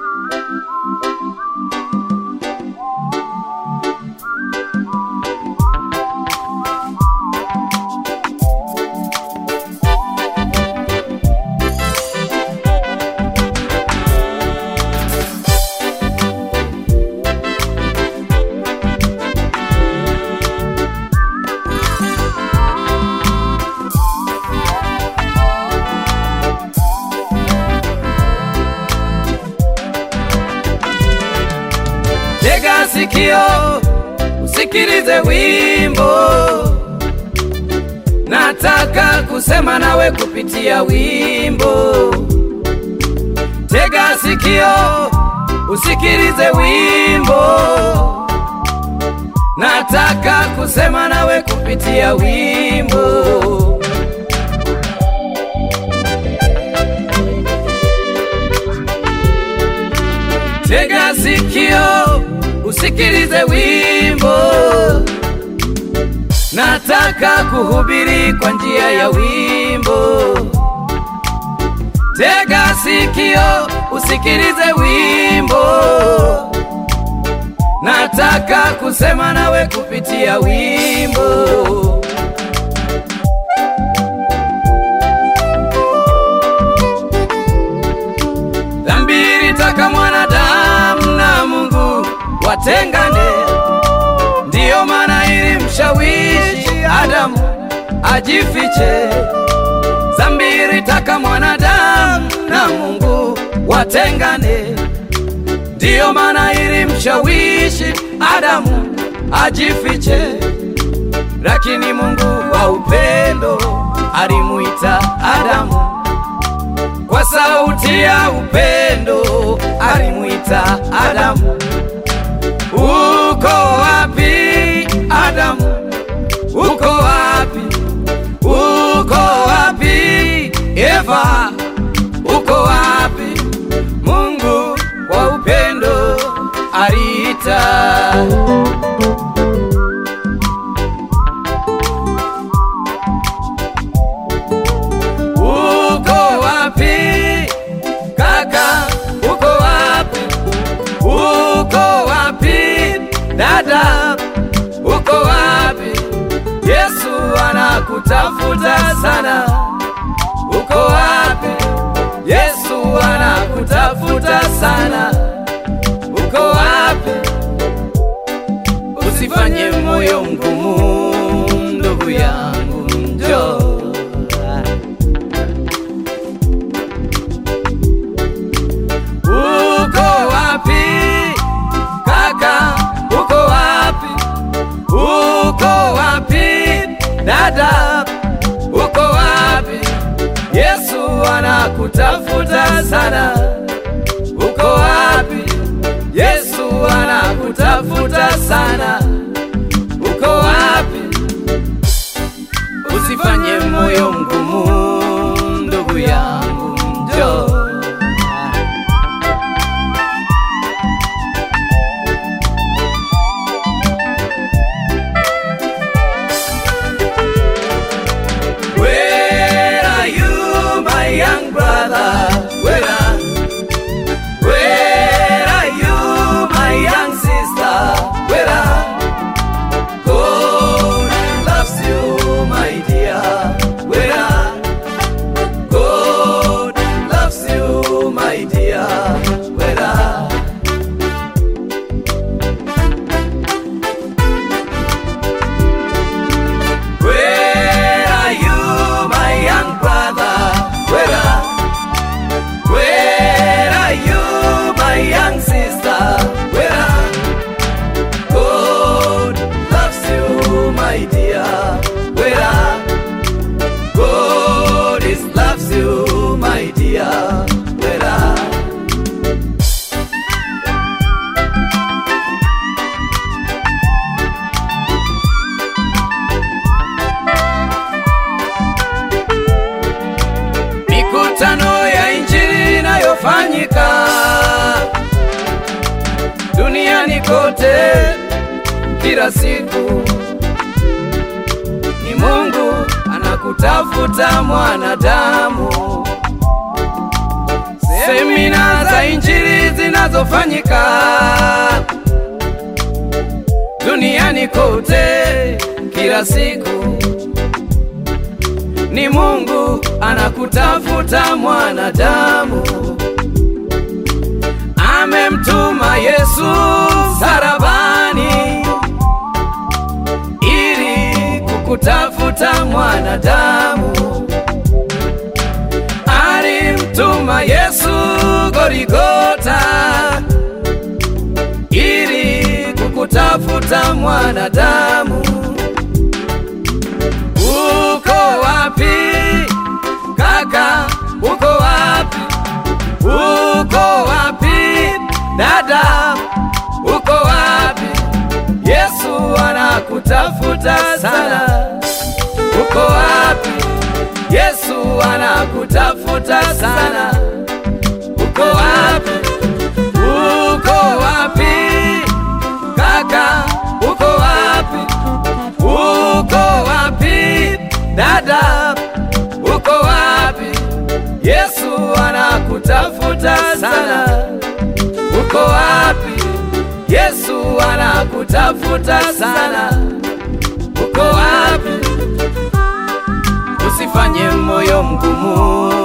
Tega sikio usikilize wimbo, nataka kusema nawe kupitia wimbo. Tega sikio usikilize wimbo, nataka kusema nawe kupitia wimbo. Tega sikio usikilize wimbo, nataka kuhubiri kwa njia ya wimbo. Tega sikio usikilize wimbo, nataka kusema nawe kupitia wimbo. Dhambi ilitaka mwanadamu na Mungu watengane, ndiyo maana ilimshawishi Adamu ajifiche. Dhambi ilitaka mwanadamu na Mungu watengane, ndiyo maana ilimshawishi Adamu ajifiche. Lakini Mungu wa upendo alimuita Adamu kwa sauti ya upendo alimwita Adamu. Uko wapi Adamu? Uko wapi? Uko wapi Eva? Uko wapi? Mungu kwa upendo aliita. Uko wapi kaka? Uko wapi? Uko wapi dada? Uko wapi? Yesu anakutafuta sana. Uko wapi? Yesu anakutafuta sana. Uko wapi? Usifanye moyo mgumu, ndugu yangu, njoo Uko wapi kaka? Uko wapi? Uko wapi dada? Uko wapi? Yesu anakutafuta sana. Uko wapi? Yesu anakutafuta sana. Uko wapi? Usifanye moyo mgumu, ndugu yangu, njoo. Where are you, my young brother? Where are, where are you, my young sister? Where are God loves you, my dear? Where are God loves you, my dear? Where are Where are you, my young brother? Where are, where are you, my young sister? Where are God loves you, my dear? Where are God is loves you, my dear? Where are mikutano ya injili inayofanyika duniani kote kila siku. Ni Mungu anakutafuta mwanadamu. Semina za injili zina zinazofanyika duniani kote kila siku ni Mungu anakutafuta mwanadamu, amemtuma Yesu sarabani ili kukutafuta mwanadamu, alimtuma Yesu Gorigota ili kukutafuta mwanadamu. Uko wapi kaka? Uko wapi? Uko wapi dada? Uko wapi? Yesu anakutafuta sana. Uko wapi? Yesu anakutafuta sana. Uko wapi? Uko wapi kaka? Uko wapi? Uko wapi dada? Uko wapi? Yesu anakutafuta sana. Uko wapi? Yesu anakutafuta sana. Uko wapi? Usifanye moyo mgumu,